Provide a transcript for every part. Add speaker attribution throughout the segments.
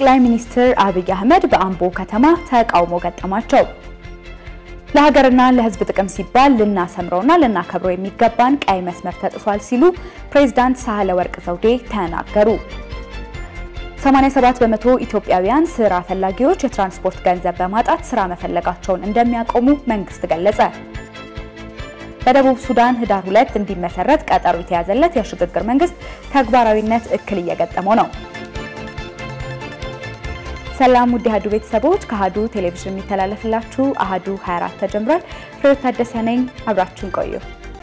Speaker 1: ጠቅላይ ሚኒስትር አብይ አህመድ በአምቦ ከተማ ተቃውሞ ገጠማቸው። ለሀገርና ለሕዝብ ጥቅም ሲባል ልናሰምረውና ልናከብረው የሚገባን ቀይ መስመር ተጥሷል ሲሉ ፕሬዝዳንት ሳህለ ወርቅ ዘውዴ ተናገሩ። 87 በመቶ ኢትዮጵያውያን ስራ ፈላጊዎች የትራንስፖርት ገንዘብ በማጣት ስራ መፈለጋቸውን እንደሚያቆሙ መንግስት ገለጸ። በደቡብ ሱዳን ህዳር ሁለት እንዲመሰረት ቀጠሮ የተያዘለት የሽግግር መንግስት ተግባራዊነት እክል እየገጠመው ነው። ሰላም ውድ አሀዱ ቤተሰቦች፣ ከአሀዱ ቴሌቪዥን የሚተላለፍላችሁ አሀዱ 24 ተጀምሯል። ፍሬዎት ታደሰ ነኝ። አብራችሁን ቆዩ።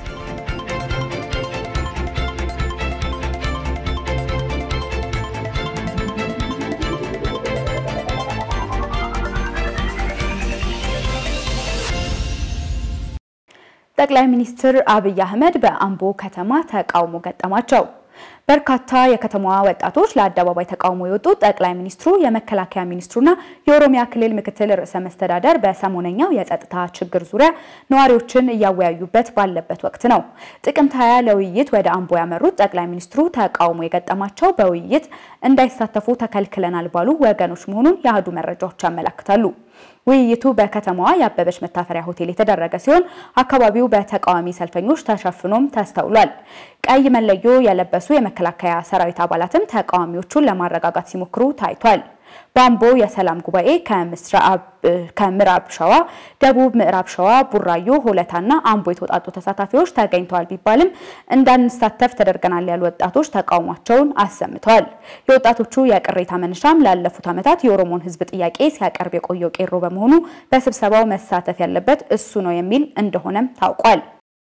Speaker 1: ጠቅላይ ሚኒስትር አብይ አህመድ በአምቦ ከተማ ተቃውሞ ገጠማቸው። በርካታ የከተማዋ ወጣቶች ለአደባባይ ተቃውሞ የወጡት ጠቅላይ ሚኒስትሩ የመከላከያ ሚኒስትሩና የኦሮሚያ ክልል ምክትል ርዕሰ መስተዳደር በሰሞነኛው የጸጥታ ችግር ዙሪያ ነዋሪዎችን እያወያዩበት ባለበት ወቅት ነው። ጥቅምት 20 ለውይይት ወደ አምቦ ያመሩት ጠቅላይ ሚኒስትሩ ተቃውሞ የገጠማቸው በውይይት እንዳይሳተፉ ተከልክለናል ባሉ ወገኖች መሆኑን የአህዱ መረጃዎች ያመለክታሉ። ውይይቱ በከተማዋ የአበበች መታፈሪያ ሆቴል የተደረገ ሲሆን አካባቢው በተቃዋሚ ሰልፈኞች ተሸፍኖም ተስተውሏል። ቀይ መለዮ የለበሱ የመከላከያ ሰራዊት አባላትም ተቃዋሚዎቹን ለማረጋጋት ሲሞክሩ ታይቷል። በአምቦ የሰላም ጉባኤ ከምዕራብ ሸዋ፣ ደቡብ ምዕራብ ሸዋ፣ ቡራዮ፣ ሆለታና አምቦ የተውጣጡ ተሳታፊዎች ተገኝተዋል ቢባልም እንዳንሳተፍ ተደርገናል ያሉ ወጣቶች ተቃውሟቸውን አሰምተዋል። የወጣቶቹ የቅሬታ መነሻም ላለፉት ዓመታት የኦሮሞን ሕዝብ ጥያቄ ሲያቀርብ የቆየው ቄሮ በመሆኑ በስብሰባው መሳተፍ ያለበት እሱ ነው የሚል እንደሆነም ታውቋል።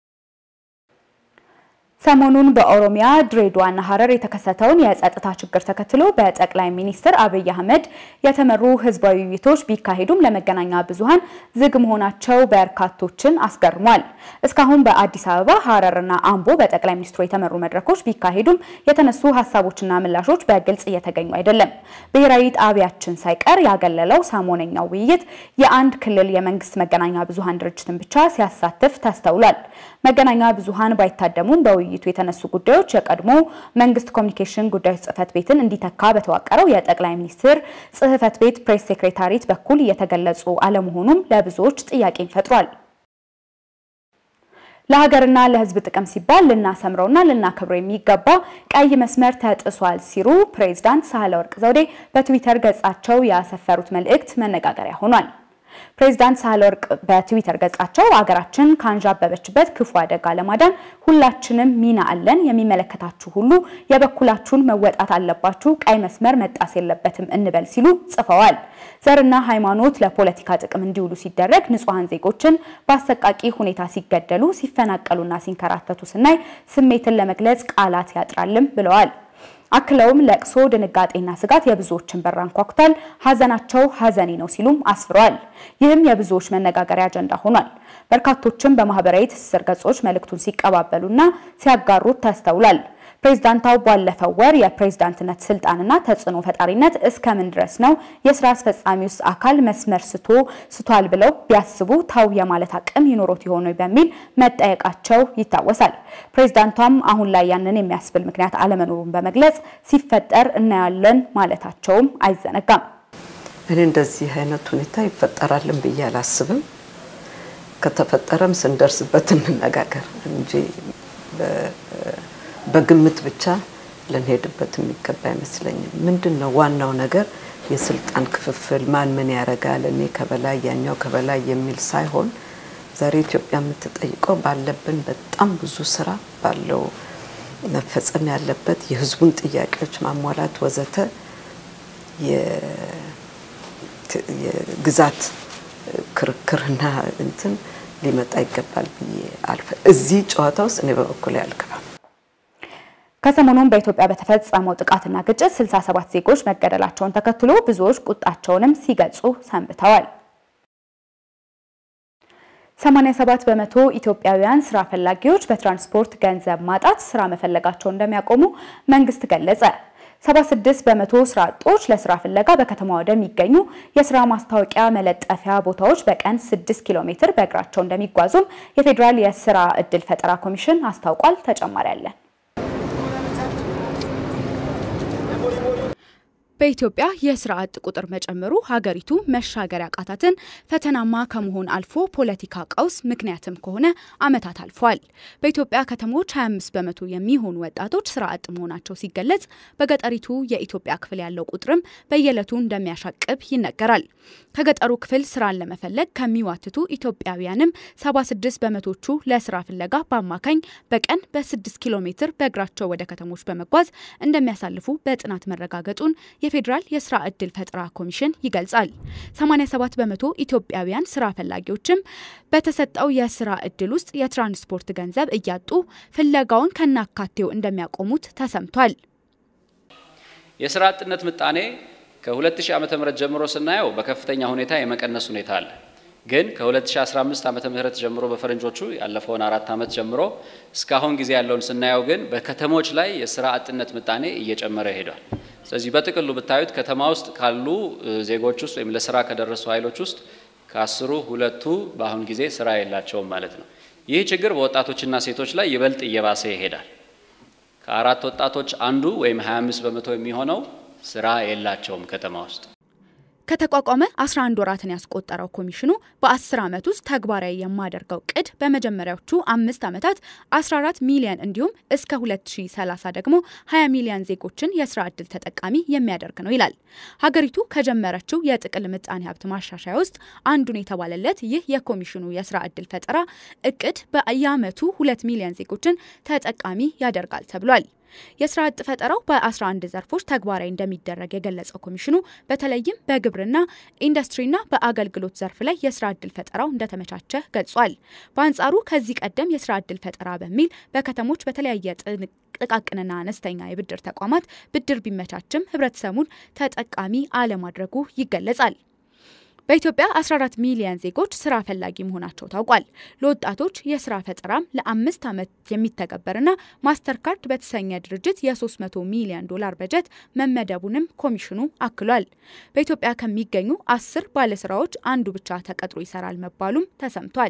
Speaker 1: ሰሞኑን በኦሮሚያ ድሬዳዋና ሐረር የተከሰተውን የጸጥታ ችግር ተከትሎ በጠቅላይ ሚኒስትር አብይ አህመድ የተመሩ ህዝባዊ ውይይቶች ቢካሄዱም ለመገናኛ ብዙሃን ዝግ መሆናቸው በርካቶችን አስገርሟል። እስካሁን በአዲስ አበባ፣ ሐረርና አምቦ በጠቅላይ ሚኒስትሩ የተመሩ መድረኮች ቢካሄዱም የተነሱ ሀሳቦችና ምላሾች በግልጽ እየተገኙ አይደለም። ብሔራዊ ጣቢያችን ሳይቀር ያገለለው ሰሞነኛው ውይይት የአንድ ክልል የመንግስት መገናኛ ብዙሃን ድርጅትን ብቻ ሲያሳትፍ ተስተውሏል። መገናኛ ብዙሃን ባይታደሙም በውይይቱ የተነሱ ጉዳዮች የቀድሞ መንግስት ኮሚኒኬሽን ጉዳዮች ጽህፈት ቤትን እንዲተካ በተዋቀረው የጠቅላይ ሚኒስትር ጽህፈት ቤት ፕሬስ ሴክሬታሪት በኩል እየተገለጹ አለመሆኑም ለብዙዎች ጥያቄን ፈጥሯል። ለሀገርና ለሕዝብ ጥቅም ሲባል ልናሰምረውና ልናከብረው የሚገባ ቀይ መስመር ተጥሷል ሲሉ ፕሬዝዳንት ሳህለወርቅ ዘውዴ በትዊተር ገጻቸው ያሰፈሩት መልእክት መነጋገሪያ ሆኗል። ፕሬዝዳንት ሳህለወርቅ በትዊተር ገጻቸው አገራችን ካንዣበበችበት ክፉ አደጋ ለማዳን ሁላችንም ሚና አለን፣ የሚመለከታችሁ ሁሉ የበኩላችሁን መወጣት አለባችሁ፣ ቀይ መስመር መጣስ የለበትም እንበል ሲሉ ጽፈዋል። ዘርና ሃይማኖት ለፖለቲካ ጥቅም እንዲውሉ ሲደረግ ንጹሐን ዜጎችን በአሰቃቂ ሁኔታ ሲገደሉ፣ ሲፈናቀሉና ሲንከራተቱ ስናይ ስሜትን ለመግለጽ ቃላት ያጥራልም ብለዋል። አክለውም ለቅሶ፣ ድንጋጤና ስጋት የብዙዎችን በር አንኳኩቷል። ሀዘናቸው ሀዘኔ ነው ሲሉም አስፍረዋል። ይህም የብዙዎች መነጋገሪያ አጀንዳ ሆኗል። በርካቶችም በማህበራዊ ትስስር ገጾች መልእክቱን ሲቀባበሉና ሲያጋሩት ተስተውሏል። ፕሬዝዳንታው ባለፈው ወር የፕሬዝዳንትነት ስልጣንና ተጽዕኖ ፈጣሪነት እስከምን ድረስ ነው የስራ አስፈጻሚ ውስጥ አካል መስመር ስቶ ስቷል ብለው ቢያስቡ ታው የማለት አቅም ይኖሮት የሆነ በሚል መጠየቃቸው ይታወሳል። ፕሬዝዳንቷም አሁን ላይ ያንን የሚያስብል ምክንያት አለመኖሩን በመግለጽ ሲፈጠር እናያለን ማለታቸውም አይዘነጋም።
Speaker 2: እኔ እንደዚህ አይነት ሁኔታ ይፈጠራልን ብዬ አላስብም። ከተፈጠረም ስንደርስበት እንነጋገር እንጂ በግምት ብቻ ልንሄድበት የሚገባ አይመስለኝም። ምንድን ነው ዋናው ነገር የስልጣን ክፍፍል፣ ማን ምን ያደርጋል፣ እኔ ከበላይ ያኛው ከበላይ የሚል ሳይሆን ዛሬ ኢትዮጵያ የምትጠይቀው ባለብን በጣም ብዙ ስራ ባለው መፈጸም ያለበት የህዝቡን ጥያቄዎች ማሟላት ወዘተ የግዛት ክርክርና እንትን ሊመጣ ይገባል ብዬ አልፈ እዚህ ጨዋታ ውስጥ እኔ በበኩሌ አልገባም።
Speaker 1: ከሰሞኑን በኢትዮጵያ በተፈጸመው ጥቃትና ግጭት 67 ዜጎች መገደላቸውን ተከትሎ ብዙዎች ቁጣቸውንም ሲገልጹ ሰንብተዋል። 87 በመቶ ኢትዮጵያውያን ስራ ፈላጊዎች በትራንስፖርት ገንዘብ ማጣት ስራ መፈለጋቸውን እንደሚያቆሙ መንግስት ገለጸ። 76 በመቶ ስራ አጦች ለስራ ፍለጋ በከተማ ወደሚገኙ የስራ ማስታወቂያ መለጠፊያ ቦታዎች በቀን 6 ኪሎ ሜትር በእግራቸው እንደሚጓዙም የፌዴራል የስራ እድል ፈጠራ ኮሚሽን አስታውቋል። ተጨማሪ አለን። በኢትዮጵያ የስራ አጥ ቁጥር መጨመሩ ሀገሪቱ መሻገር ያቃታትን ፈተናማ ከመሆን አልፎ ፖለቲካ ቀውስ ምክንያትም ከሆነ ዓመታት አልፏል። በኢትዮጵያ ከተሞች 25 በመቶ የሚሆኑ ወጣቶች ስራ አጥ መሆናቸው ሲገለጽ፣ በገጠሪቱ የኢትዮጵያ ክፍል ያለው ቁጥርም በየዕለቱ እንደሚያሻቅብ ይነገራል። ከገጠሩ ክፍል ስራን ለመፈለግ ከሚዋትቱ ኢትዮጵያውያንም 76 በመቶቹ ለስራ ፍለጋ በአማካኝ በቀን በ6 ኪሎ ሜትር በእግራቸው ወደ ከተሞች በመጓዝ እንደሚያሳልፉ በጥናት መረጋገጡን የፌዴራል የስራ እድል ፈጠራ ኮሚሽን ይገልጻል። 87 በመቶ ኢትዮጵያውያን ስራ ፈላጊዎችም በተሰጠው የስራ እድል ውስጥ የትራንስፖርት ገንዘብ እያጡ ፍለጋውን ከናካቴው እንደሚያቆሙት ተሰምቷል።
Speaker 3: የስራ አጥነት ምጣኔ ከ2000 ዓ.ም ጀምሮ ስናየው በከፍተኛ ሁኔታ የመቀነስ ሁኔታ አለ። ግን ከ2015 ዓመተ ምህረት ጀምሮ በፈረንጆቹ ያለፈውን አራት ዓመት ጀምሮ እስካሁን ጊዜ ያለውን ስናየው ግን በከተሞች ላይ የስራ አጥነት ምጣኔ እየጨመረ ሄዷል። ስለዚህ በጥቅሉ ብታዩት ከተማ ውስጥ ካሉ ዜጎች ውስጥ ወይም ለስራ ከደረሱ ኃይሎች ውስጥ ከአስሩ ሁለቱ በአሁን ጊዜ ስራ የላቸውም ማለት ነው። ይህ ችግር በወጣቶችና ሴቶች ላይ ይበልጥ እየባሰ ይሄዳል። ከአራት ወጣቶች አንዱ ወይም 25 በመቶ የሚሆነው ስራ የላቸውም ከተማ ውስጥ።
Speaker 1: ከተቋቋመ 11 ወራትን ያስቆጠረው ኮሚሽኑ በ10 ዓመት ውስጥ ተግባራዊ የማደርገው ቅድ በመጀመሪያዎቹ አምስት ዓመታት 14 ሚሊዮን እንዲሁም እስከ 2030 ደግሞ 20 ሚሊዮን ዜጎችን የስራ ዕድል ተጠቃሚ የሚያደርግ ነው ይላል። ሀገሪቱ ከጀመረችው የጥቅል ምጣኔ ሀብት ማሻሻያ ውስጥ አንዱን የተባለለት ይህ የኮሚሽኑ የስራ ዕድል ፈጠራ እቅድ በየዓመቱ 2 ሚሊዮን ዜጎችን ተጠቃሚ ያደርጋል ተብሏል። የስራ አጥ ፈጠራው በ11 ዘርፎች ተግባራዊ እንደሚደረግ የገለጸው ኮሚሽኑ በተለይም በግብርና ኢንዱስትሪና በአገልግሎት ዘርፍ ላይ የስራ እድል ፈጠራው እንደተመቻቸ ገልጿል። በአንጻሩ ከዚህ ቀደም የስራ እድል ፈጠራ በሚል በከተሞች በተለያየ ጥቃቅንና አነስተኛ የብድር ተቋማት ብድር ቢመቻችም ህብረተሰቡን ተጠቃሚ አለማድረጉ ይገለጻል። በኢትዮጵያ 14 ሚሊዮን ዜጎች ስራ ፈላጊ መሆናቸው ታውቋል። ለወጣቶች የስራ ፈጠራም ለአምስት ዓመት የሚተገበርና ማስተር ካርድ በተሰኘ ድርጅት የ300 ሚሊዮን ዶላር በጀት መመደቡንም ኮሚሽኑ አክሏል። በኢትዮጵያ ከሚገኙ አስር ባለስራዎች አንዱ ብቻ ተቀጥሮ ይሰራል መባሉም ተሰምቷል።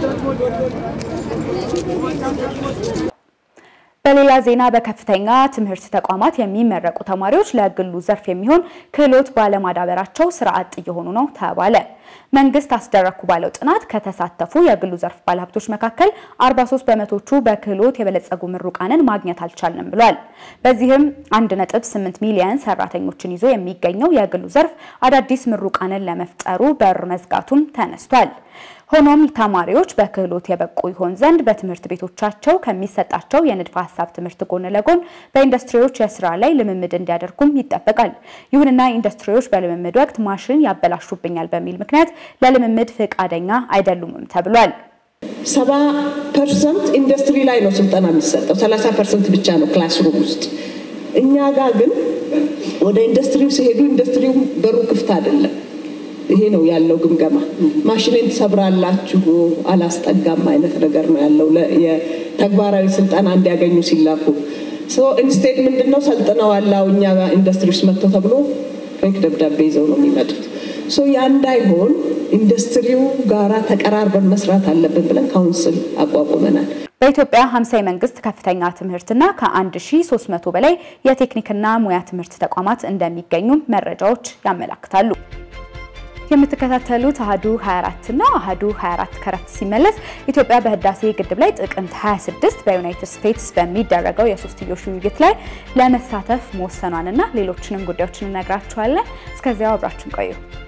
Speaker 4: በሌላ ዜና በከፍተኛ ትምህርት ተቋማት የሚመረቁ ተማሪዎች ለግሉ ዘርፍ የሚሆን ክህሎት ባለማዳበራቸው ስራ አጥ እየሆኑ ነው ተባለ። መንግስት አስደረኩ ባለው ጥናት ከተሳተፉ የግሉ ዘርፍ ባለሀብቶች መካከል 43 በመቶቹ በክህሎት የበለጸጉ ምሩቃንን ማግኘት አልቻልንም ብሏል። በዚህም 1.8 ሚሊዮን ሰራተኞችን ይዞ የሚገኘው የግሉ ዘርፍ አዳዲስ ምሩቃንን ለመፍጠሩ በር መዝጋቱም ተነስቷል። ሆኖም ተማሪዎች በክህሎት የበቁ ይሆን ዘንድ በትምህርት ቤቶቻቸው ከሚሰጣቸው የንድፈ ሀሳብ ትምህርት ጎን ለጎን በኢንዱስትሪዎች የስራ ላይ ልምምድ እንዲያደርጉም ይጠበቃል። ይሁንና ኢንዱስትሪዎች በልምምድ ወቅት ማሽን ያበላሹብኛል በሚል ምክንያት ለልምምድ ፈቃደኛ አይደሉምም ተብሏል።
Speaker 5: ሰባ ፐርሰንት ኢንዱስትሪ ላይ ነው ስልጠና የሚሰጠው፣ ሰላሳ ፐርሰንት ብቻ ነው ክላስሩም ውስጥ። እኛ ጋር ግን ወደ ኢንዱስትሪው ሲሄዱ ኢንዱስትሪው በሩ ክፍት አይደለም። ይሄ ነው ያለው ግምገማ። ማሽኔን ትሰብራላችሁ አላስጠጋም አይነት ነገር ነው ያለው የተግባራዊ ስልጠና እንዲያገኙ ሲላኩ። ኢንስቴድ ምንድን ነው ሰልጥነዋል እኛ ኢንዱስትሪ ውስጥ መጥተው ተብሎ ፌክ ደብዳቤ ይዘው ነው የሚመጡት። ያ እንዳይሆን ኢንዱስትሪው ጋራ ተቀራርበን መስራት አለብን ብለን ካውንስል አቋቁመናል።
Speaker 4: በኢትዮጵያ 50 የመንግስት ከፍተኛ ትምህርትና ከ1300 በላይ የቴክኒክና ሙያ ትምህርት ተቋማት እንደሚገኙም መረጃዎች ያመላክታሉ። የምትከታተሉት አህዱ 24 ነው። አህዱ 24 ከረፍት ሲመለስ ኢትዮጵያ በህዳሴ ግድብ ላይ ጥቅምት 26 በዩናይትድ ስቴትስ በሚደረገው የሶስትዮሽ ውይይት ላይ ለመሳተፍ መወሰኗንና ሌሎችንም ጉዳዮችን እነግራችኋለን። እስከዚያው አብራችን ቆዩ።